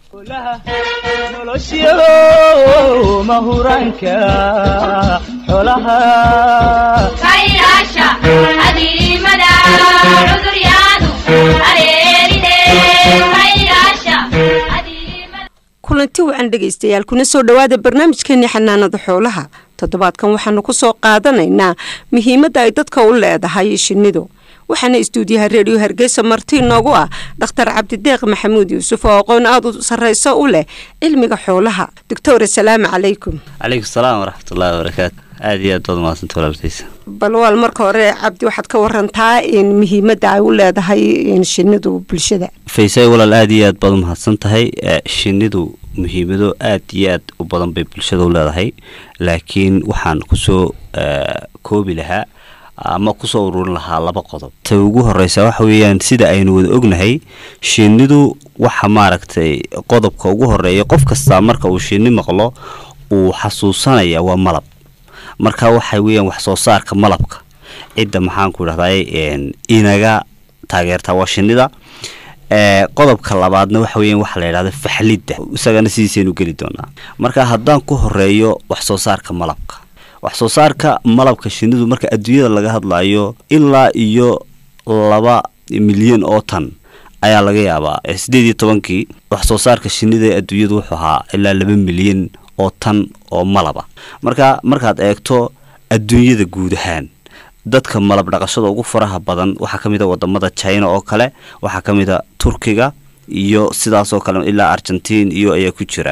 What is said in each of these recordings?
nolosyo mahuraanka xolaha kaylaasha adiimada cuduryaadu areeride kaylaasha adiimada kulanti wacan dhegaystayaal kuna soo dhowaada barnaamijkeeni xanaanada xoolaha toddobaadkan waxaanu ku soo qaadanaynaa muhiimadda ay dadka u leedahay shinnidu waxaana istuudiyaha reediyo hargeysa marti inoogu ah dhakhtar cabdideeq maxamuud yuusuf oo aqoon aada u sarreyso u leh cilmiga xoolaha doctor asalaamu calaykum calaykum salaam waraxmatullaahi wabarakaatu aada iyo aad baad umahadsanta walaaltaysa bal waal marka hore cabdi waxaad ka warantaa in muhiimadda ay u leedahay in shinnidu bulshada faysay walaal aada iyo aad baad umahadsan tahay shinnidu muhiimado aad iyo aad u badan bay bulshada u leedahay laakiin waxaan kusoo koobi lahaa ama kusoo ururin lahaa laba qodob ta ugu horeysa waxa weeyaan sida aynu wada ognahay shinnidu waxa maaragtay qodobka ugu horeeya qof kastaa marka uu shinni maqlo uu xasuusanaya waa malab marka waxa weeyaan wax soo saarka malabka cidda maxaanku idhahday inaga taageertaa waa shinnida qodobka labaadna waxa weeyaan waxa la yidhahda faxlidda isagana sidiisaynu geli doonaa marka haddaan ku horeeyo wax soo saarka malabka wax soo saarka malabka shinnidu marka adduunyada laga hadlayo ilaa iyo laba milyan oo tan ayaa laga yaabaa sideed iyo tobankii wax soo saarka shinnida ee adduunyadu wuxuu ahaa ilaa laba milyan oo tan oo malaba marka markaad eegto adduunyada guud ahaan dadka malab dhaqashada ugu faraha badan waxaa ka mid a wadamada china oo kale waxaa ka mid a turkiga iyo sidaasoo kale ilaa argentiin iyo ayaa ku jira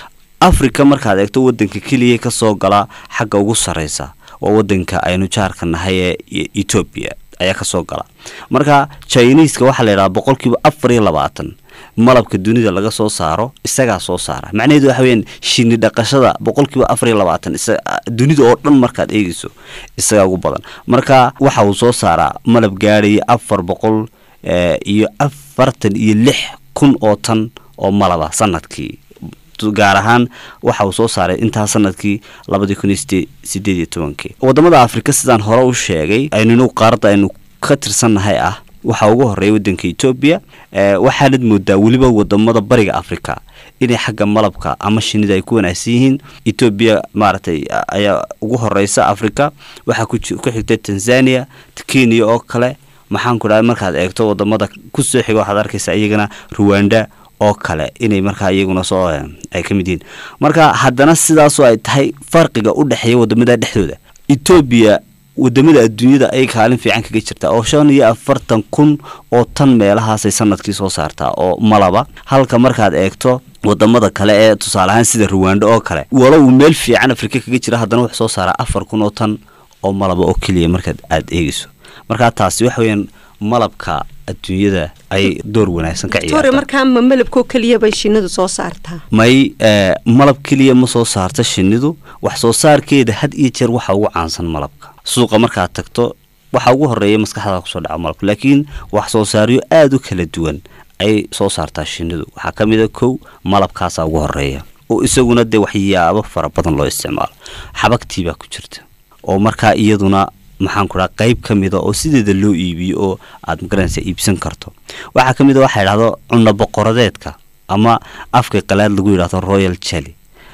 africa markaad eegto wadanka keliya kasoo gala xagga ugu sareysa waa wadanka aynu jaarka nahay ee etoobiya ayaa kasoo gala marka chiniiska waxaa la yidhaha boqolkiiba afar iyo labaatan malabka dunida laga soo saaro isagaa soo saara macnaheedu waxa weyaan shini dhaqashada boqolkiiba afar iyo labaatan dunida oo dhan markaad eegeyso isagaa ugu badan marka waxa uu soo saaraa malab gaadhaya afar boqol iyo afartan iyo lix kun oo tan oo malaba sanadkii gaar ahaan waxa uu soo saaray intaa sanadkii labadii kun iyo sideed iyo tobankii wadamada afrika sidaan hore u sheegay aynunu qaaradda aynu ka tirsannahay ah waxaa ugu horeeya wadanka etoobiya waxaanad moodaa weliba wadamada bariga africa inay xagga malabka ama shinida ay ku wanaagsan yihiin etoobiya maaragtay ayaa ugu horeysa africa waxaa ku xigta tanzania kenya oo kale maxaanku dhaha markaad eegto wadamada kusoo xiga waxaad arkaysa iyagana ruwanda oo kale inay markaa iyaguna soo ay ka mid yihiin marka haddana sidaasoo ay tahay farqiga u dhexeeya wadamada dhexdooda etoobiya wadamada adduunyada ay kaalin fiican kaga jirtaa oo shan iyo afartan kun oo tan meelahaasay sanadkii soo saartaa oo malaba halka markaad eegto wadamada kale ee tusaale ahaan sida ruwando oo kale walow meel fiican afrika kaga jira haddana wuxuu soo saaraa afar kun oo tan oo malaba oo keliya markaad aada eegeyso markaa taasi waxa weyaan malabka adduunyada ay door wanaagsan ka doctor markaa ma malabkoo keliya bay shinnidu soo saartaa may malab keliya ma soo saarta shinnidu wax soo saarkeeda had iyo jeer waxa ugu caansan malabka suuqa markaad tagto waxa ugu horeeya maskaxda kusoo dhaca malabka laakiin wax soo saaryo aada u kala duwan ay soo saartaa shinnidu waxaa ka mid a kow malabkaasaa ugu horeeya oo isaguna dee waxyaabo fara badan loo isticmaalo xabagtii baa ku jirta oo markaa iyaduna maxaanku dhaha qayb ka mida oo sideeda loo iibiyo oo aad magaranaysa iibsan karto waxaa ka mid a waxaa yidhahdo cunno boqoradeedka ama afka qalaad lagu yidhahdo royal jelly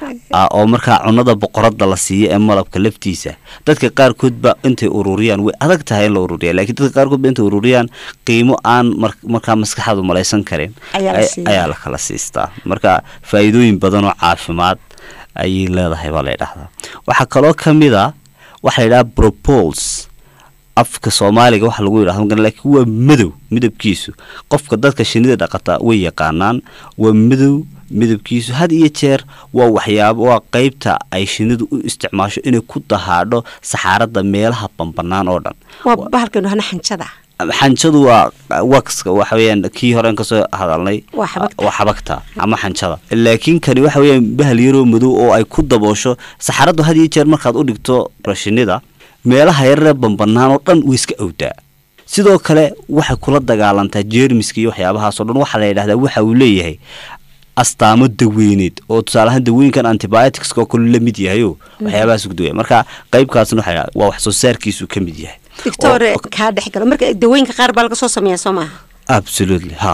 oo markaa cunnada boqorada la siiyo ee malabka laftiisa dadka qaarkoodba intay ururiyaan way adag tahay in la ururiya lakiin dadka qaarkoodba intay ururiyaan qiimo aan markaa maskaxaadu malaysan karin ayaa la kala siistaa marka faa'iidooyin badan oo caafimaad ayay leedahay baa la ydhahdaa waxaa kaloo ka mid a waxaa la yidhaha propols afka soomaaliga waxa lagu yidhahdo laakiin waa madow midabkiisu qofka dadka shinida dhaqata way yaqaanaan waa madow midabkiisu had iyo jeer waa waxyaabo waa qeybta ay shinidu u isticmaasho inay ku dahaadho saxaarada meelaha bambanaan oo dhan waa bahalkan dhahna xanjada xanjadu waa waxka waxa weyaan kii horeen kasoo hadalnay Waa xabagta. waa xabagta ama xanjada laakiin kani waxa weyaan bahal yaroo madow oo ay ku daboosho saxaradu had iyo jeer markaad u dhigto shinida meelaha yararee bambanaan oo dhan way iska awdaa sidoo kale waxay kula dagaalantaa jeermiska iyo waxyaabahaasoo dhan waxaa la yidhahdaa waxa uu leeyahay astaamo daweyneed oo tusaaleahaan dawooyinkan antibioticska oo kale la mid yahayo waxyaabahaas gudawaya marka qaybkaasna waxa waa wax soo saarkiisu ka mid yahay doctor kaa dhex galo marka dawooyinka qaar baa laga soo sameeyaa soo maaha absolutely ha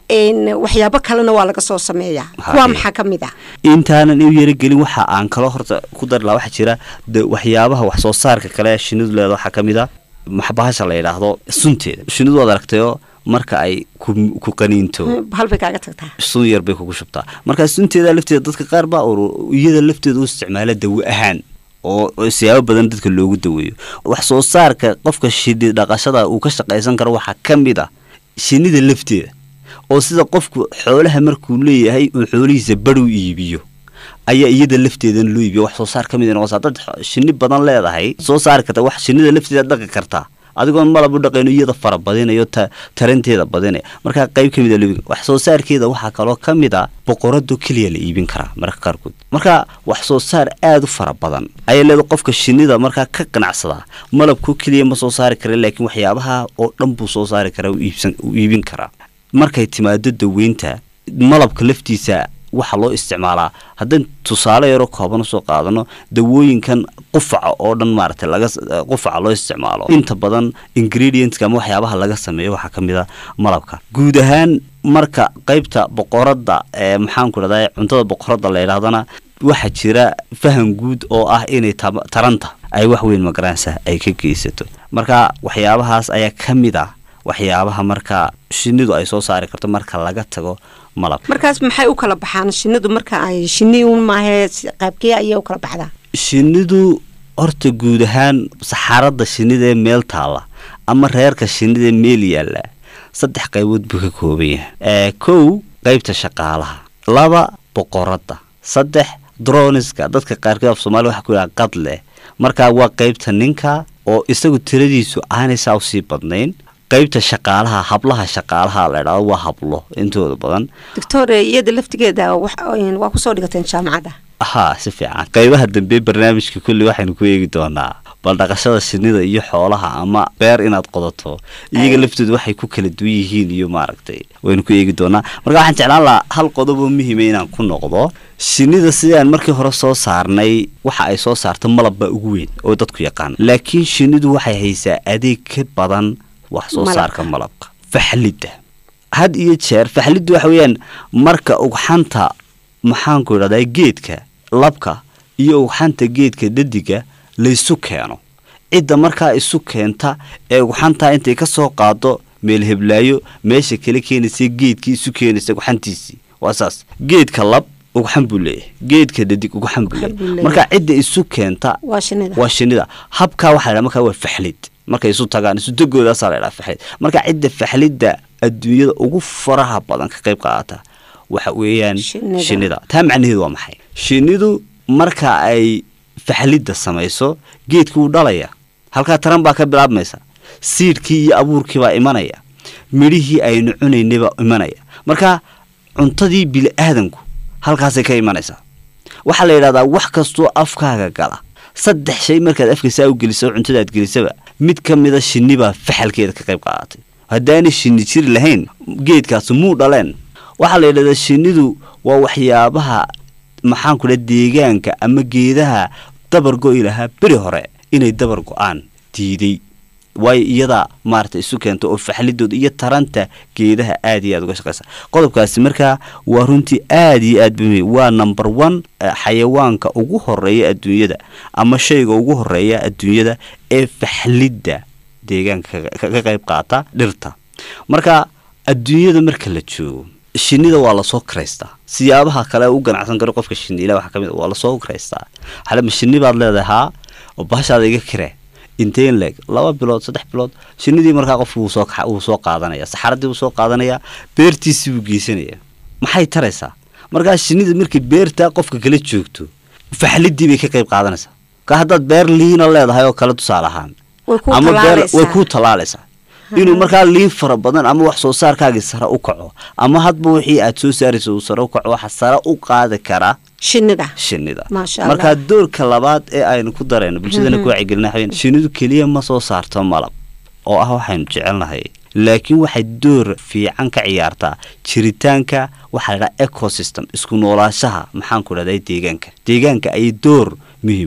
een, waxyaabo kalena waa laga soo sameeyaa Ha, kuwaa ee. maxaa ka mid ah intaanan u yaragelin waxa aan kaloo horta ku dari laha waxaa jira de waxyaabaha wax soo saarka kale ee shinnidu leeda waxaa ka mid a maxbahasha la yidhaahdo sunteeda shinnidu waad aragtayo marka ay ku ku qaniinto halbay kaaga tagtaa sun yar bay kugu shubtaa marka sunteeda lafteeda dadka qaar baa ur- iyada lafteeda u isticmaala dawo ahaan oo oo siyaabo badan dadka loogu daweeyo wax soo saarka qofka shinni dhaqashada uu ka shaqaysan karo waxaa ka mid a shinnida lafteeda oo sida qofku xoolaha markuu leeyahay uu xoolihiisa badh u iibiyo ayaa iyada lafteedana loo iibiyo wax soo saar ka mid noqosa dad shinni badan leedahay soo saari karta wax shinnida lafteeda dhaqi kartaa adigoon malab u dhaqayno iyada fara badinayo ta taranteeda badinaya markaa qayb ka mid a loo wax soo saarkeeda waxaa kaloo ka mid a boqorado keliya la iibin karaa mararka qaarkood marka wax soo saar aada u fara badan ayaa leedahay qofka shinnida markaa ka ganacsadaa malabku keliya ma soo saari kara laakiin waxyaabaha oo dhan buu soo saari karaa u iibsan u iibin karaa markay timaado daweynta malabka laftiisa waxaa loo isticmaalaa haddaan tusaale yaroo kooban usoo qaadano dawooyinkan qufaca oo dhan maaragtay laga qufaca loo isticmaalo inta badan ingredientska ama waxyaabaha laga sameeyo waxaa ka mid a malabka guud ahaan marka qaybta boqoradda ee maxaanku dhahdaa cuntada boqoradda la yidhahdana waxaa jira faham guud oo ah inay taba- taranta ay wax weyn magaranaysa ay ka geysato marka waxyaabahaas ayaa ka mid ah waxyaabaha marka shinnidu ay soo saari karto marka laga tago malab markaas maxay u kala baxaan shinnidu marka ay shinni un maahee si- qaybkee ayay u kala baxdaa shinnidu horta guud ahaan saxaarada shinnida ee meel taalla ama reerka shinnida ee meel yaalla saddex qaybood buu ka kooban yahay ee kow qaybta shaqaalaha laba boqoradda saddex droniska dadka qaarkood af soomaaliya waxaa ku yidhaha qad leh markaa waa qaybta ninka oo isagu tiradiisu aanay saa usii badnayn qaybta shaqaalaha hablaha shaqaalaha la idhaahdo waa hablo intooda badan doctor iyada laftigeeda wax- een, waa kusoo dhigateen jaamacadda haa si fiican qaybaha dambe barnaamijka kulli waxaynu ku eegi doonaa bal dhaqashada shinnida iyo xoolaha ama beer inaad qodato iyaga laftooda waxay ku kala duwan yihiin iyo maaragtay waynu ku eegi doonaa marka waxaan jeclaan lahaa hal qodob oo muhiima inaan ku noqdo shinnida sidaan markii hore soo saarnay waxa ay soo saarto malab baa ugu weyn oo dadku yaqaan laakiin shinnidu waxay haysaa adeeg ka badan wax soo Malabka. saarka malabka faxlidda had iyo jeer faxliddu waxa weeyaan marka ugxanta maxaanku idhahdaa geedka labka iyo ugxanta geedka dhadiga laysu keeno cidda markaa isu keenta ee ugxantaa intay ka soo qaado meel heblaayo meesha kala keenaysa geedkii isu keenaysa ugxantiisii waa saas geedka lab ugxan buu leeyahay geedka dhadig ugxan buu Ugxan buu leeyahay leeyahay. marka cidda isu keenta waa shinnida waa shinnida habkaa waxaa la markaa waa faxlid markay isu tagaan isu degoodaasa la dhaha faxlid marka cidda faxlidda adduunyada ugu faraha badan ka qayb qaadata waxa weeyaan Shinnida. shinnida taa macnaheedu waa maxay shinnidu marka ay faxlidda samayso geedkii wuu dhalaya halkaa taran baa ka bilaabmaysa siidhkii iyo abuurkii baa imanaya midhihii aynu cunaynay baa imanaya marka cuntadii bili-aadanku halkaasay ka imanaysaa waxaa la yidhahdaa wax kastoo afkaaga gala saddex shay markaad afkaisaa u geliso cuntadaad gelisaba mid ka mida shinni baa faxalkeeda ka qayb qaadatay haddaanay shinni jiri lahayn geedkaasi muu dhaleen waxaa la yidhahdaa shinnidu waa waxyaabaha maxaanku dhaha deegaanka ama geedaha dabar go'i lahaa beri hore inay dabar go-aan diiday waayo iyadaa maarata isu keenta oo faxlidooda iyo taranta geedaha aad iyo aad uga shaqaysa qodobkaasi markaa waa runtii aad iyo aad buu muhiim waa number one eh, xayawaanka ugu horeeya adduunyada ama shayga ugu horeeya adduunyada ee faxlidda deegaanka ka- ka ka qayb qaata dhirta marka adduunyada marka la joogo shinnida waa lasoo karaystaa siyaabaha kale u ganacsan karo qofka shinniila waxaa ka mid ah, waa lasoo karaystaa xalema shinni baad leedahay haa oo bahashaada iga kiree inteen leeg laba bilood saddex bilood shinnidii markaa qofku wuu soo kaxa- wuu soo qaadanaya saxaradii wuu soo qaadanaya beertiisii buu geysanaya maxay taraysaa markaa shinnida markay beerta qofka kala joogto faxlidii bay ka qayb qaadanaysaa ka haddaad beer liina leedahay oo kale tusaale ahaan way ku ama beer talaalaysaa. way ku talaalaysaa inuu markaa liin fara badan ama wax soo saarkaagii sare u kaco ama hadba wixii aad soo saaraysa uu sare u kaco waxa sare u qaadi kara shinnida shinnida Maasha Allah. markaa doorka labaad ee aynu ku darayno bulshadana ku wacyigelina waxaa weeye shinnidu keliya ma soo saarto malab oo ah waxaynu jecelnahay laakiin waxay door fiican ka ciyaartaa jiritaanka waxaa la dhaha ecosystem isku noolaashaha maxaanku dhahday deegaanka deegaanka ayay door muhiima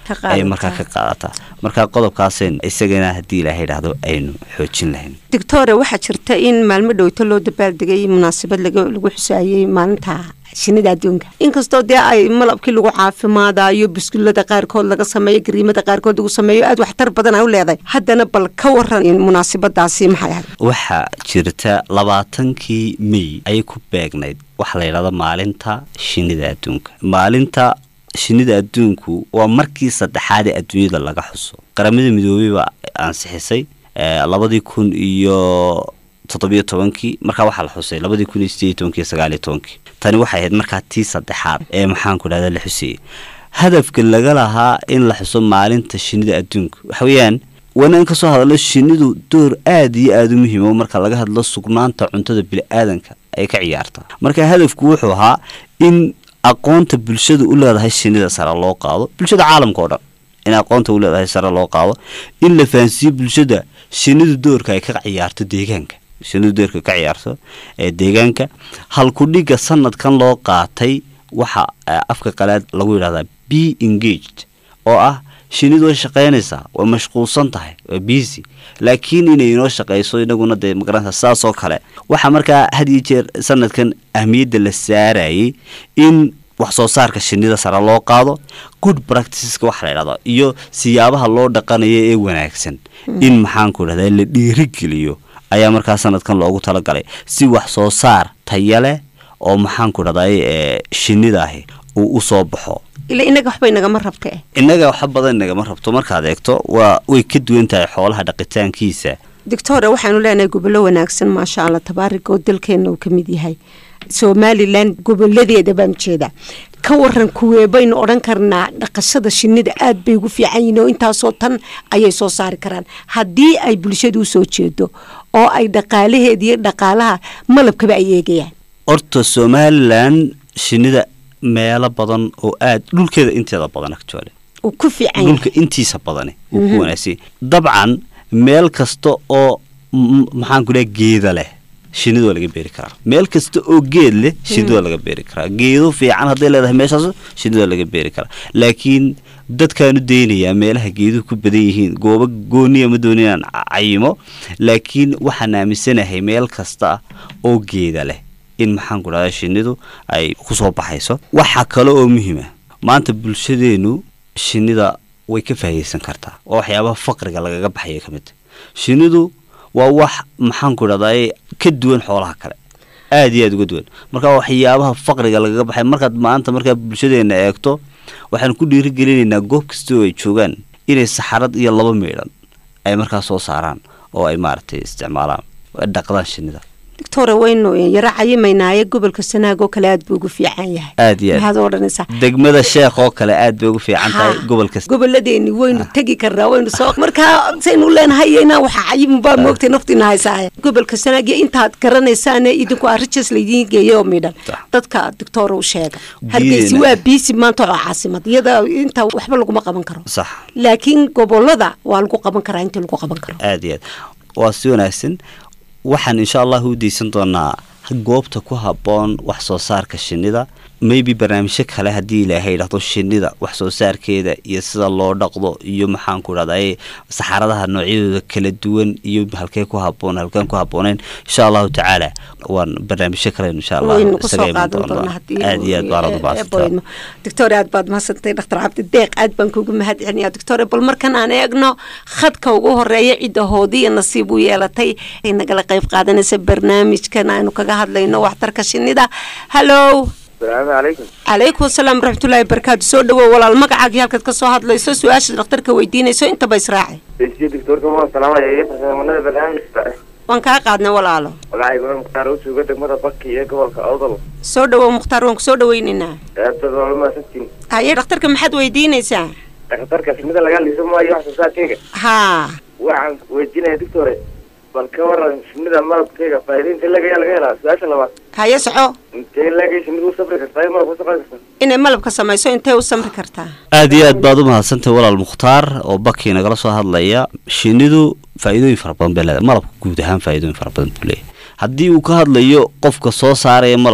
Ka ayay markaa ka qaadataa. qaadataa marka qodobkaaseen isagana haddii ilaahay idhaahdo aynu xoojin lahayn doctore waxaa jirta in maalmo dhowto loo dabaaldegay munaasabad laga lagu xusaayey maalinta shinida adduunka inkastoo dee ay malabkii lagu caafimaadayo biskulada qaarkood laga sameeyo gariimada qaarkood lagu sameeyo aad waxtar badan ay u leedahay haddana bal ka waran in munaasabadaasi maxay ahayd waxaa jirta labaatankii mey ayay ku beegnayd waxaa la yidhahda maalinta shinida adduunka maalinta shinida adduunku waa markii saddexaad ee adduunyada laga xuso qaramada midoobey baa ansixisay eh, labadii kun iyo toddobiyo tobankii markaa waxaa la xusay labadii kun iyo sideed iyo tobankii iyo sagaal iyo tobankii tani waxay ahayd markaa tii saddexaad ee maxaanku dhahda la xuseeyey hadafka laga lahaa in la xuso maalinta shinida adduunka waxa weeyaan waana in kasoo hadallo shinidu door aad iyo aada u muhiim oo marka laga hadlo sugnaanta cuntada bili-aadanka ay ka ciyaarta marka hadafku wuxuu ahaa in aqoonta bulshada u leedahay shinida sare loo qaado bulshada caalamka oo dhan in aqoonta u leedahay sare loo qaado in la fahansiiyo bulshada shinidu doorka ay ka ciyaarto deegaanka shinidu doorka ka ciyaarto ee deegaanka halkudhiga sanadkan loo qaatay waxa eh, afka qalaad lagu yidhahdaa be engaged oo ah shinidu way shaqaynaysaa way mashquulsan tahay waa busy laakiin inay inoo shaqayso inaguna dee magaranaysa saas oo kale waxaa markaa had iyo jeer sanadkan ahmiyadda la saarayay in wax soo saarka shinida sare loo qaado good practiceska waxa la yidhahdo iyo siyaabaha loo dhaqanayo ee wanaagsan in maxaanku idhahdaa la dhiirigeliyo ayaa markaa sanadkan loogu talagalay si wax soo saar taya leh oo maxaanku idhahday ee shinida ahi uu u soo baxo ila inaga waxba inagama rabta eh innaga waxa badan nagama rabto markaad eegto waa way ka duwan tahay xoolaha dhaqitaankiisa doctore waxaanu leenahay gobollo wanaagsan maasha allah tabaarika oo dalkeenna uu ka mid yahay somalilan goboladeeda baan jeedaa ka waran kuwee baynu odhan karnaa dhaqashada shinida aad bay ugu fiican yihiin oo intaasoo tan ayay soo saari karaan haddii ay bulshadu usoo jeedo oo ay dhaqaalaheeda iyo dhaqaalaha malabkaba ay eegayaan horta somalilan shinida meelo badan oo aad dhulkeeda inteeda badan actually uu ku fiican yahay dhulka intiisa badani wuu ku wanaagsan yahay. dabcan meel kasta oo m- maxaanku dhaha geeda leh shinida waa laga beeri karaa meel kasta oo geed leh shinida waa laga beeri karaa geedo fiican hadday leedahay meeshaas shinida waa laga beeri karaa laakiin dadkaanu daynayaa meelaha geeduhu ku badan yihiin goobo gooniya ma doonin inaan ca- cayimo laakiin waxaan aaminsanahay meel kasta oo geeda leh in maxaanku dhahda shinidu ay kusoo baxayso waxa kale oo muhiima maanta bulshadeenu shinida way ka faa'idaysan kartaa waa waxyaabaha faqriga lagaga baxaya ka mid shinidu waa wax maxaanku idhahdaa ka duwan xoolaha kale aad iyo aad uga duwan marka waa waxyaabaha faqriga lagaga baxay markaad maanta markaa bulshadeena eegto waxaan ku dhiirigelinaynaa goob kasta oo ay joogaan inay saxarad iyo laba meydhan ay markaa soo saaraan oo ay maaragtay isticmaalaan dhaqdaan shinida doctore waynu yaro cayimaynaaye gobolka sanaag oo kale aad buu ugu fiican yahay aad iyo aad maxaad odhanaysaa degmada sheekh oo kale aad bay ugu fiican tahay Ha. gobolka goboladeeni waynu tegi karnaa waynu soo markaa saynu leenahay inaa waxa cayimin baa moogtay naftiina haysaaye gobolka sanaag iyo intaad garanaysaane idinku arijas laydiin geeyay oo midhan Sax. dadka doctor u sheega Diidayna. hargeysi waa biisi maanta oo caasimad iyada inta waxba laguma qaban karo sax laakiin gobolada waa lagu qaban karaa inta lagu qaban karo aad iyo aad waa si wanaagsan waxaan insha allah u deysan doonaa goobta ku habboon wax soo saarka shinida maybe barnaamijyo kale haddii ilaahay dhahdo shinida wax soo saarkeeda iyo sida loo dhaqdo iyo maxaanku dhahday saxaradaha noocyadooda kala duwan iyo halkee ku haboon halkaan ku habbooneyn insha allahu tacaala waan barnaamijyo kale insha allah waynu kusoo isaga iman qaadan doonaa. doonaa haddii aad iyo aad baan ugu mahadsantahay. doctor aad baad mahadsantay dhaktar cabdi deeq aad baan kugu mahad celinayaa doctor bal markan aan eegno khadka ugu horeeya cidda hoodiya nasiib u yeelatay ay nagala qayb qaadanaysa barnaamijkan aynu kaga hadlayno waxtarka shinida hallow asalaamu calaykum calaykum asalaam waraxmatullaahi barakaatu soo dhawow walaal magacaagii halkaad ka soo hadlayso su-aasha dhakhtarka weydiinayso intaba israaci desiye doctorka ma salaamaya iyo farsamanada barnaamijka waan kaa qaadnay walaalo magacayga mukhtaar u jooga degmada baki iyo gobolka awdal soo dhawow mukhtaar waan ku soo dhaweynaynaa aadbad waa mahadsantiin haye dhakhtarka maxaad weydiinaysaa dhakhtarka shimida laga liiso maayo wax soo saarkeyga haa waxaan weydiinaya doctore bal ka waran shimida malabkeyga faa'iida intee lagayaa laga helaa su-aasha labaad haye soco intee lagay shimidu u safri kartaa iyo malabka u safri kartaa inay malabka samayso intay u samri kartaa aad iyo aad baad u mahadsantahay walaal mukhtaar oo baki nagala soo hadlaya shinidu faa'iidooyin fara badan bay leedahay malabka guud ahaan faa'iidooyin fara badan buu leeyahay haddii uu ka hadlayo qofka soo saaraya malabka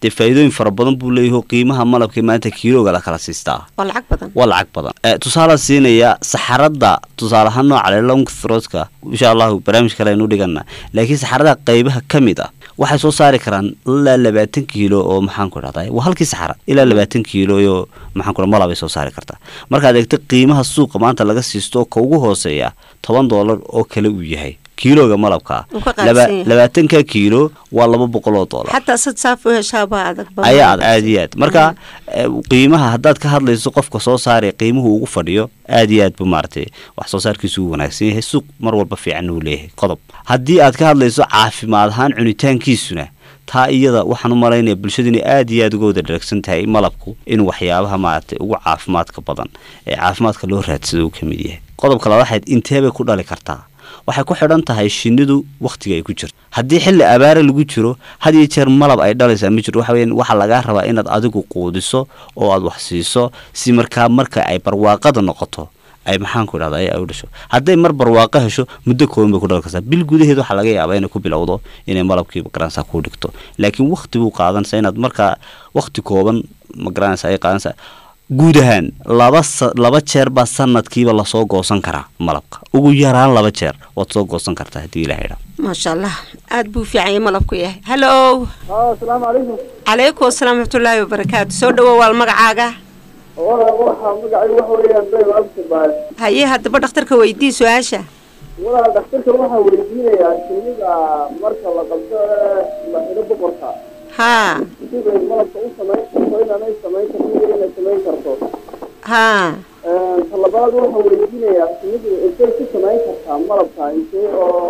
dee faa'iidooyin fara badan buu leeyahay oo qiimaha malabka maanta kiilooga la kala siistaa waa lacag badan waa lacag badan Eh, tusaale siinaya saxarada tusaale ahaan nooca le long throatka insha allahu barnaamij kale aynu dhigana laakiin saxarada qaybaha ka mid ah waxay soo saari karaan ilaa labaatan kiilo oo maxaan ku dhahday waa halkii saxara ilaa labaatan kiilo oo maxaan ku dhaha malabay soo saari kartaa markaad eegto qiimaha suuqa maanta laga siisto ka ugu hooseeya toban doolar oo kale uu yahay kiilooga malabka Wuu ka qaalisan laba yahay. labaatanka kiilo waa laba boqol oo doolar xataa sad saaf u heshaaba adag badan. ayaa ad aad iyo aad marka eh, qiimaha haddaad ka hadlayso qofka soo saaraya qiimuhu ugu fadhiyo aad iyo aad bu maaragtay wax soo saarkiisu uu wanaagsan yahay suuq mar walba fiican uu leeyahay qodob haddii aad ka hadlayso caafimaad ahaan cunitaankiisuna taa iyada waxaan u malaynaya bulshadu inay aad iyo aad uga wada dharagsan tahay malabku inuu waxyaabaha maaragtay ugu caafimaadka badan ee caafimaadka loo raadsado uu ka mid yahay qodobka labaad waxayd intee bay ku dhali kartaa waxay ku xidhan tahay shinnidu wakhtiga ay ku jirto haddii xilli abaare lagu jiro had iyo jeer malab ay dhalaysaa ma jirto waxa weeyaan waxaa lagaa rabaa inaad adigu quudiso oo aad wax siiso si markaa marka ay barwaaqada noqoto ay maxaan ku dhahda ay u dhasho hadday mar barwaaqo hesho muddo kooban bay ku dhali kartaa bil gudaheed waxaa laga yaabaa inay ku bilowdo inay malabkiiba garanaysaa kuu dhigto laakiin wakhti buu qaadanaysaa inaad markaa wakhti kooban ma garanaysaa ay qaadanaysaa guud ahaan laba sa- laba jeer baa sanadkiiba lasoo goosan karaa malabka ugu yaraan laba jeer waad soo goosan kartaa haddii ilaha idhaa maasha allah aad buu fiican yahay malabku yahay hallo asalaamu calaykum calaykum asalaam raxmatullaahi wabarakaatu soo dhawow waal magacaaga walaal waxaa magacaygu waxa weeyaan been absibaay haye haddaba dhakhtarka weydii su-aasha walaal dhakhtarka waxaa weydiinayaa shinnida marka la qabto ee la xidho boqorka haa siday malabka u samayn karto inaanay samayn karto iyo inay samayn karto haa talabaad waxaa weydiinayaa shinnidu intay ku samayn kartaa malabka intee oo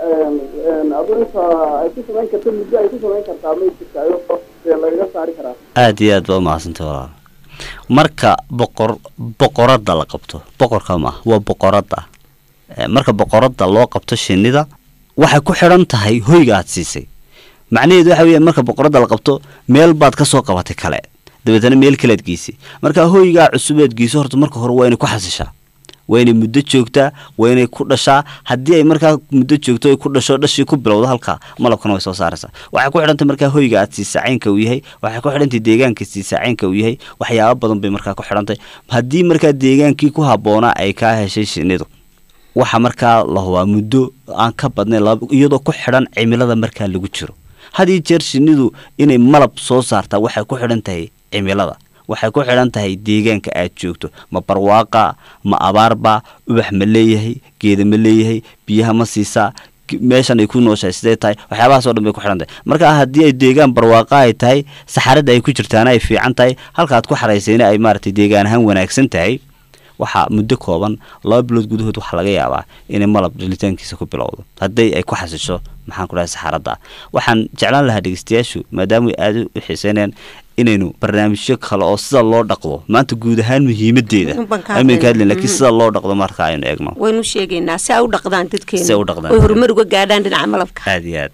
adu inta ay ku samayn karto muddo ay ku samayn kartaa may jirtaayo dee lagaga saari karaa aad iyo aad baa umahadsantay walaal marka boqor boqoradda la qabto boqorka ma waa boqoradda Eh, marka boqoradda loo qabto shinnida waxay ku xidhan tahay hoyga aad siisay macnaheedu waxa weeyaan marka boqoradda la qabto meel baad ka soo qabatay kale dabeetana meel kalead geysay marka hoygaa cusubeed geyso horta marka hore waa inay ku xasishaa waa inay muddo joogtaa waa inay ku dhashaa haddii ay markaa muddo joogto ay ku dhasho dhashii ku bilowdo halkaa malabkana way soo saaraysaa waxay ku xidhantay markaa hoyga aad siisaa caynka uu yahay waxay ku xidhantay deegaanka siisaa caynka uu yahay waxyaabo badan bay markaa ku xidhantay haddii markaa deegaankii ku habboonaa ay kaa heshay shinnidu waxa markaa la hubaa muddo aan ka badnayn laba- iyadoo ku xidhan cimilada markaa lagu jiro had iyo jeer shinnidu inay malab soo saartaa waxay ku xidhan tahay cimilada waxay ku xidhan tahay deegaanka aad joogto ma barwaaqa ma abaarba ubax ma leeyahay geeda ma leeyahay biyaha ma siisaa g- meeshan ay ku nooshahay sidee tahay waxyaabahaas oo dhan bay ku xidhan tahay marka haddii ay deegaan barwaaqa ay tahay saxarada ay ku jirtaana ay fiican tahay halkaad ku xaraysayna ay maaragtay deegaan ahaan wanaagsan tahay waxaa muddo kooban laba bilood gudahood waxaa laga yaabaa inay malab dhalitaankiisa ku bilowdo haddii ay ku xasisho maxaan ku dhahay saxaradda waxaan jeclaan lahaa dhegeystayaashu maadaama ay aada u xiiseynayaan inaynu barnaamijyo kale oo sida loo dhaqdo maanta guud ahaan muhiimadeeda Un baan ka aynu ka hadlaynaa. hadlayn laakiin sida loo dhaqdo marka aynu eegno waynu sheegaynaa si ay u dhaqdaan dadkeena Si ay u dhaqdaan. oy horumar uga gaadhaan dhinaca malabka aada iyo aad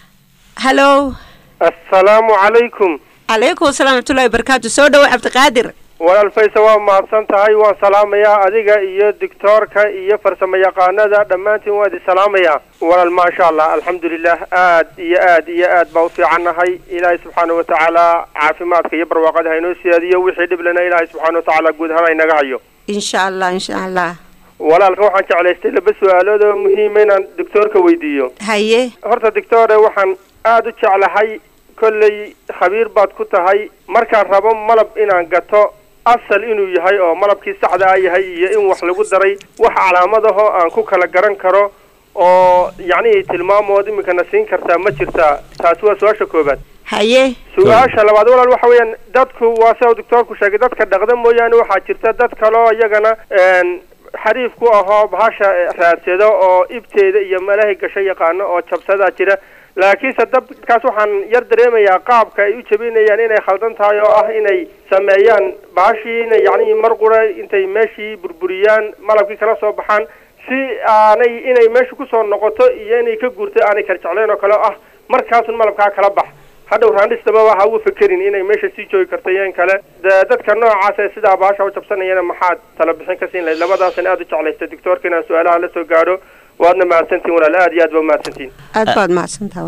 hallo assalaamu calaykum calaykum asalaam raxmatullaahi wabarakaatu soo dhawow cabdiqaadir walaal fayse waa mahadsan tahay waan salaamayaa adiga iyo doctoorka iyo farsamo yaqaanada dhammaantiin waan idin salaamayaa walaal maasha allah alxamdulilah aad iyo aad iyo aad baa u fiicannahay ilaahay subxaana wa tacaala caafimaadka iyo barwaaqada haynoo siyaadiyo wixii dhiblana ilaahay subxaana wa tacaala guud ahaan haynaga hayo insha allah insha allah walaalka waxaan jeclaystay laba su-aalood oo muhiima inaan doctoorka weydiiyo haye horta doctore waxaan aada u jeclahay kolley khabiir baad ku tahay markaan rabo malab inaan gato asal inuu yahay oo malabkii saxda ah yahay iyo in wax lagu daray wax calaamadahoo aan ku kala garan karo oo yacnihii tilmaamood iminkana siin kartaa ma jirtaa taasi waa su-aasha koobaad haye su-aasha labaad walaal waxa weeyaan dadku waa sida uu doctoorku sheegay dadka dhaqda mooyaane waxaa jirta dad kaloo iyagana een, xariif ku ahoo bahasha eh, raadsado oo ibteeda iyo meelahay gasho yaqaano oo jabsadaa jira laakiinse dadkaas waxaan yar dareemayaa qaabka ay u jabinayaan inay khaldan tahay oo ah inay sameeyaan bahashiina yacni mar qura intay meeshii burburiyaan malabkii kala soo baxaan si aanay inay meesha kusoo noqoto iyo inay ka guurto aanay kala jeclayn oo kale oo ah markaasun malabkaa kala bax hadhow raandhistababa ha u fekerin inay meesha sii joogi karto iyo in kale de dadka noocaas ee sidaa bahasha u jabsanayana maxaad tala bixin ka siin lahayd labadaasan aada u jeclaystay doctoorka inaan su-aalaha la soo gaadho waadna mahadsantihin walaal aad iyo aad ba umahadsantihin aad baad mahadsantaha walaa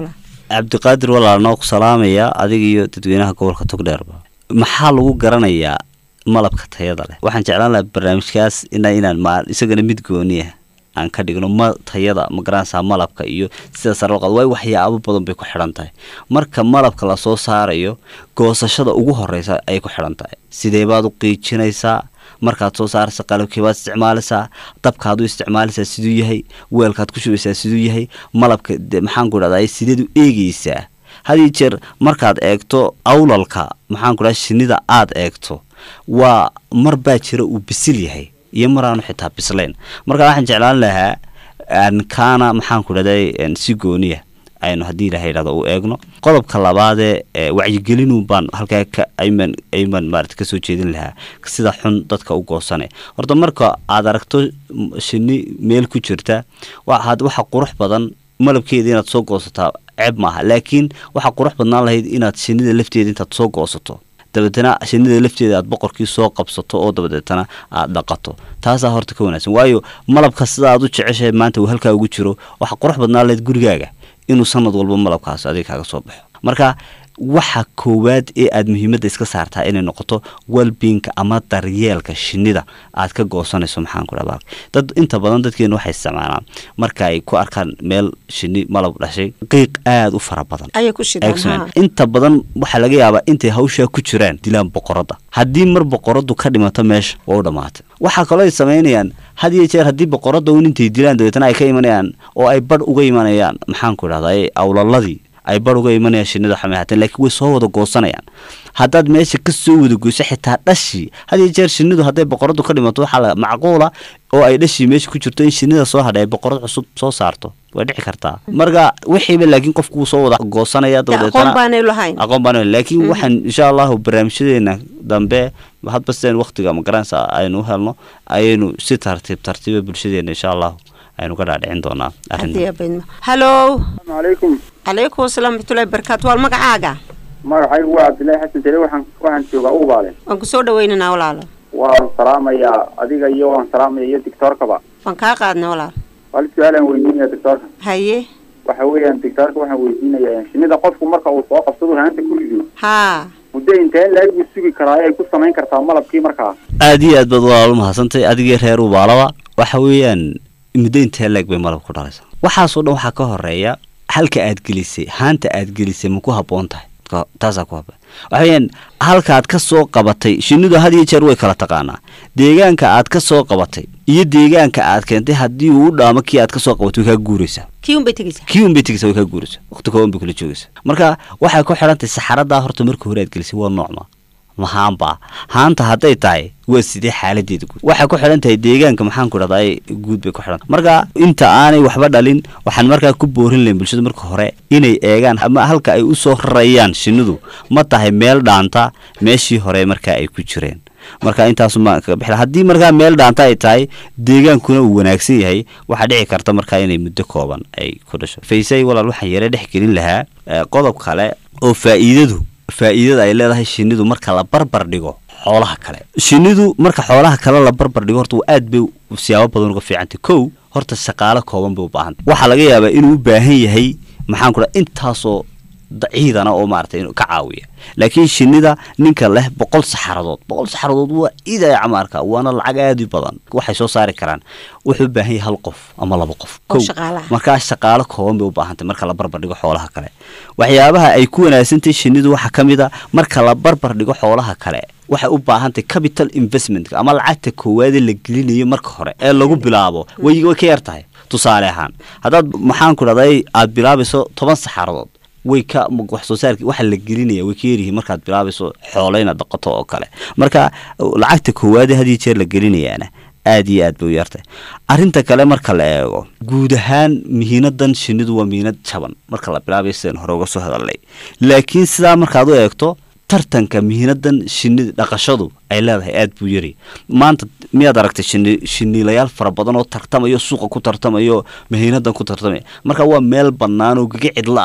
cabdiqaadir walaalnoo ku salaamaya adiga iyo dadweynaha gobolka togdheerba maxaa lagu garanayaa malabka tayada leh waxaan jeclaan lahaa barnaamijkaas ina inaan ma isagana mid gooniya aan ka dhigno ma tayada ma garanaysaa malabka iyo sida sare loo qaado way waxyaabo badan bay ku xidhan tahay marka malabka lasoo saarayo goosashada ugu horeysa ayay ku xidhan tahay sidee baad u qiijinaysaa markaad soo saaraysa qalabkii baad isticmaalaysaa dabkaad u isticmaalaysaa siduu yahay weelkaad ku shubaysaa siduu yahay malabka de maxaan ku dhahdaa sideed u eegeysaa had iyo jeer markaad eegto awlalka maxaan ku dhaha shinnida aad eegto waa mar baa jira uu bisil yahay iyo maraanu xitaa bislayn marka waxaan jeclaan lahaa aan kaana maxaan ku dhahday si gooniya aynu haddii ilaha yidhahdo u eegno qodobka labaadee wacyigelinu baan halkaa ka ayman ayman maarata kasoo jeedin lahaa sida xun dadka u goosane horta marka aad aragto shinni meel ku jirta waxaad waxa qurux badan malabkeeda inaad soo goosataa ceeb maaha laakiin waxaa qurux badnaan lahayd inaad shinnida lafteeda intaad soo goosato dabeetana shinnida lafteeda aad boqorkii soo qabsato oo dabadeetana aad dhaqato taasaa horta ka wanaagsan waayo malabka sida aad u jeceshahay maanta uu halkaa ugu jiro waxaa qurux badnaan lahayd gurigaaga inuu sanad walba malabkaas adiga kaaga soo baxo marka waxa koowaad ee aad muhiimadda iska saartaa inay noqoto welbinka ama daryeelka shinnida aad ka goosanayso maxaan ku dhaha dad inta badan dadkeena waxay isticmaalaan marka ay ku arkaan meel shinni malab dhashay qiiq aada u fara badan ayay ku shidaan Excellent. haa. inta badan waxaa laga yaabaa intay hawshaa ku jiraan dilaan boqoradda haddii mar boqoradu ka dhimato meesha waa u dhammaatay waxaa kaloo ay samaynayaan had iyo jeer haddii boqoradda un intay dilaan dabeetana ay ka imanayaan oo ay badh uga imanayaan maxaan ku idhahdaa awlaladii ay badh uga imanayaan shinnida xamay hateen laakiin way soo wada goosanayaan haddaad meesha ka soo wada goyso xitaa dhashii had iyo jeer shinnidu hadday boqoradu ka dhimato waxaa la macquula oo ay dhashii meesha ku jirto in shinnida soo hadhay ay boqorad cusub soo saarto way dhici kartaa marka wixiiba laakiin qofku wuu soo wada goosanaya Dee aqoon dabadeetana baanay lahayn aqoon baan laakiin waxaan insha allahu barnaamijyadeena dambe hadba sideen waqtiga magaranaysa aynu u helno ayaynu si tartiib tartiiba bulshadeena insha allahu aynu ka dhaadhicin doonaa haddii arrin abaydmo hallo calaykum calaykum asalaam raxmatullahi barakaatu waal magacaaga magacaygu waa cabdillaahi xasan jale waxaan waxaan joogaa ubaale waan ku soo dhawaynaynaa walaalo waan salaamayaa adiga iyo waan salaamaya iyo dictoorkaba waan kaa qaadnay walaal hal su-aalaan weydiinaya dictoorka haye waxa weeyaan dictoorka waxaan weydiinayaa shinnida qofku marka uu soo qabsado haanta ku rido haa muddo intee laag buu sugi karaa ay ku samayn kartaa malabkii markaa aad iyo aad baad walaalo mahadsantay adigii reer ubaalaba waxa weeyaan muddo intee leeg bay malab ku dhalaysaa waxaasoo dhan waxaa ka horeeya halka aad gelisay haanta aad gelisay ma ku habboon tahay Ka- taasaa ku habboon waxa weeyaan halkaad ka soo qabatay shinnidu had iyo jeer way kala taqaanaa deegaanka aad ka soo qabatay iyo deegaanka aad keentay haddii uu u dhaamo kii aad ka soo qabatay way kaa guuraysaa kii un bay tegeysaa kii un bay tegeysaa way kaa guuraysaa waqti kooban bay kula joogaysaa marka waxay ku xidhan tahay saxaradaa horta marka hore aad gelisay waa noocma ma haanbaa haanta hadday tahay waa sidee xaaladeeda guud waxay ku xidhan tahay deegaanka maxaan ku dhahdaa guud bay ku xidhan marka inta aanay waxba dhalin waxaan markaa ku boorin lahayn bulshada marka hore inay eegaan ama halka ay usoo rarayaan shinnidu ma tahay meel dhaanta meeshii hore markaa ay ku jireen marka intaasuma kaga bixi lahaa. haddii markaa meel dhaanta ay tahay deegaankuna uu wanaagsan yahay waxaa dhici karta markaa inay muddo kooban ay ku dhasho faysay walaal waxaan yare dhex gelin lahaa eh, qodob kale oo faa'iidadu faa'iidada ay leedahay shinnidu marka la barbar dhigo xoolaha kale shinnidu marka xoolaha kale la barbar dhigo horta aad bay siyaabo badan uga fiicantay kow horta shaqaale kooban bay u baahantay waxaa laga yaabaa inuu u baahan yahay maxaan ku dhaha intaasoo ciidana oo maaragtay inuu ka caawiya laakiin shinnida ninka leh boqol saxaradood boqol saxaradood waa idaya camaarka waana lacag aad u badan waxay soo saari karaan wuxuu u baahan yahay hal qof ama laba qof Oo Kow. shaqaale ah. markaa shaqaalo kooban bay u baahantay marka la barbar dhigo xoolaha kale waxyaabaha ay ku wanaagsantahay shinnidu waxaa ka mid a marka la barbar dhigo xoolaha kale waxay u baahantahay capital investment ama lacagta koowaade la gelinayo marka hore ee lagu bilaabo way way ka yar tahay tusaale ahaan haddaad maxaan ku dhahday aad bilaabayso toban saxaradood way ka wax soo saarki waxa la gelinaya way ka yaryihiin markaad bilaabayso xoolo inaad dhaqato oo kale marka lacagta koowaade had iyo jeer la gelinayaana aad iyo aad bay u yartay arrinta kale marka la eego guud ahaan mihiinadan shinnidu waa mihiinad jaban marka la bilaabayo sidaan hore uga soo hadalnay laakiin sidaa markaad u eegto tartanka mihiinadan shinida dhaqashadu ay leedahay aad buu yari maanta miyaad aragtay shini shiniilayaal fara badan oo tartamayo suuqa ku tartamayo mihiinadan ku tartamaya marka waa meel bannaan oo gaga cidla ah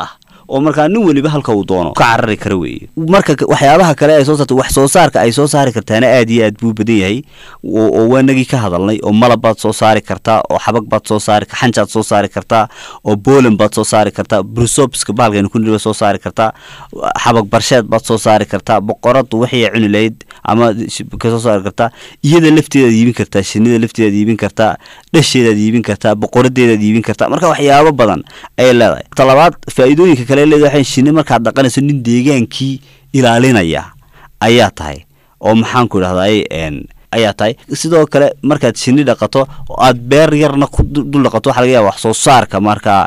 oo markaa nin weliba halka uu doono ka carari kara weeye marka k- waxyaabaha kale ay soo saarta wax soo saarka ay soo saari kartaana aad iyo aad buu badan yahay oo oo waanagii ka hadalnay oo malab baad soo saari kartaa oo xabag baad soo saari xanjaad soo saari kartaa oo bolan baad soo saari kartaa brusopska bahalkaynu ku niriba soo saari kartaa xabag barsheed baad soo saari kartaa boqoradu wixii ay cuni lahayd ama sh- ka soo saari kartaa iyada lafteedaad iibin kartaa shinida lafteedaad iibin kartaa dhasheedaad iibin kartaa boqoradeedaad iibin kartaa marka waxyaabo badan ayay leedahay talabaad faa'iidooyinka kale ay leedahay waxay shinni markaad dhaqanayso nin deegaankii ilaalinaya ayaa tahay oo maxaan ku idhahday n ayaa tahay sidoo kale markaad shinni dhaqato oo aad beer yarna ku du- dul dhaqato waxaa laga yaaba wax soo saarka markaa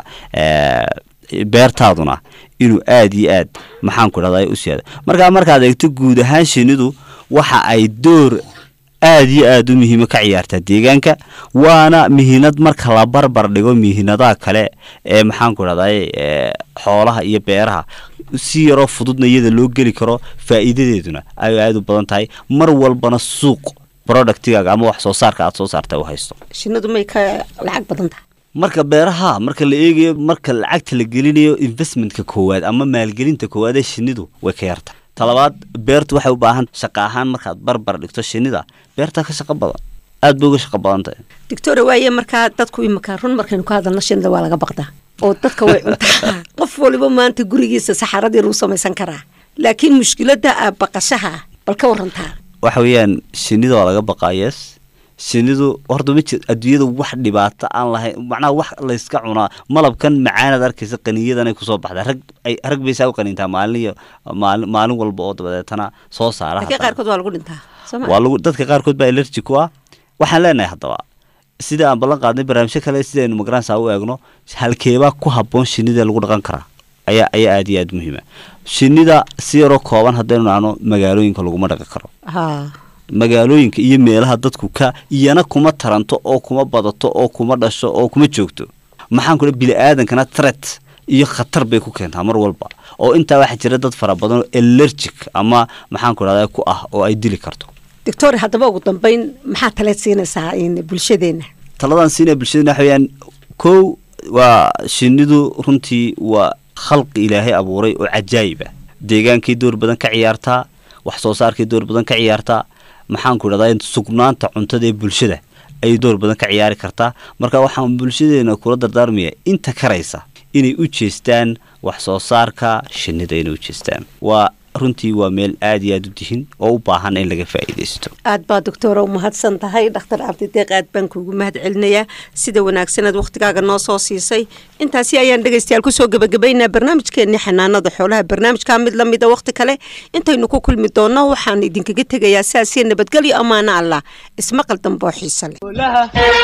eh, beertaaduna inuu aad iyo aad maxaan ku idhahday u siyaado markaa markaad eegto guud ahaan shinnidu waxa ay door aad iyo aad u muhiima ka ciyaartaa deegaanka waana mihinad marka la barbar dhigo mihinadaha kale ee maxaan ku idhahday eh, xoolaha iyo beeraha si yaroo fududna iyada loo geli karo faa'iidadeeduna ay aad u badan tahay mar walbana suuq productigaaga ama wax soo saarka aad soo saarta u haysto shinnidu may ka lacag badan tahay marka beeraha marka la eegayo marka lacagta la gelinayo investmentka koowaad ama maalgelinta koowaad ee shinnidu way ka yarta talabaad beertu waxay u baahan shaqa ahaan markaad barbar dhigto shinnida beertaa ka shaqo badan aad bay uga shaqo badan tahay doctora waaye markaa dadku imika run markaynu ka hadalno shinida waa laga baqdaa oo dadka way cuntaa qof waliba maanta gurigiisa saxaradii lagu samaysan karaa laakiin mushkiladda ah baqashaha bal ka warantaa waxa weeyaan shinnida waa laga baqaa yes shinnidu horta ma jir adduunyada wax dhibaato aan lahayn macnaha wax layska cunaa malabkan macaanaad arkaysa qaniyadanay kusoo baxdaa rag ay rag bay saa u qaniintaa maalin iyo maalin maalin walba oo dabadeetana soo saara laakiin haddana. qaarkood waa lagu dhintaa soo ma waa lagu dadka qaarkood baa allergy ku ah waxaan leenahay haddaba sida aan ballan qaadnay barnaamijyo kale sidaynu magaranaysa u eegno halkeebaa ku habboon shinnida lagu dhaqan karaa ayaa ayaa aad iyo aad muhiima shinnida si yaroo kooban haddaynu nahno magaalooyinka laguma dhaqan karo ha magaalooyinka iyo meelaha dadku ka iyana kuma taranto oo kuma badato oo kuma dhasho oo kuma joogto maxaan ku bini aadankana threat iyo khatar bay ku keentaa mar walba oo intaa waxaa jira dad fara badan oo allergic ama maxaan ku dhahda ku ah oo ay dili karto doctor haddaba ugu dambeyn maxaa taleed siinaysaa in bulshadeenna taladan siinaya bulshadena waxa weeyaan kow waa shinnidu runtii waa khalqi ilaahay abuuray oo cajaayib ah deegaankii door badan ka ciyaartaa wax soo saarkii door badan ka ciyaartaa maxaan ku idhahdaa sugnaanta cuntada ee bulshada ayay door badan ka ciyaari kartaa marka waxaan bulshadeena kula dardaarmaya inta karaysa inay u jeestaan wax soo saarka shinnida inay u jeestaan waa runtii waa meel aad iyo aad u dihin oo u baahan in laga faa'iidaysto aad baa doctora u mahadsan tahay dhakhtar cabdideeq aad baan kuugu mahad celinayaa sida wanaagsanaad wakhtigaaga noo soo siisay intaasi ayaan dhegaystayaal kusoo gebagabaynaa barnaamijkeenii xanaanada xoolaha barnaamijkaa mid la mida wakhti kale intaynu ku kulmi doonno waxaan idinkaga tegayaa saasii nabadgelyo ammaano allah ismaqal damboo xiise leh olaha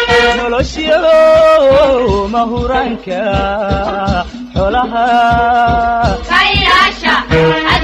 nolosyo mahuraanka xoolaha ka ilaasha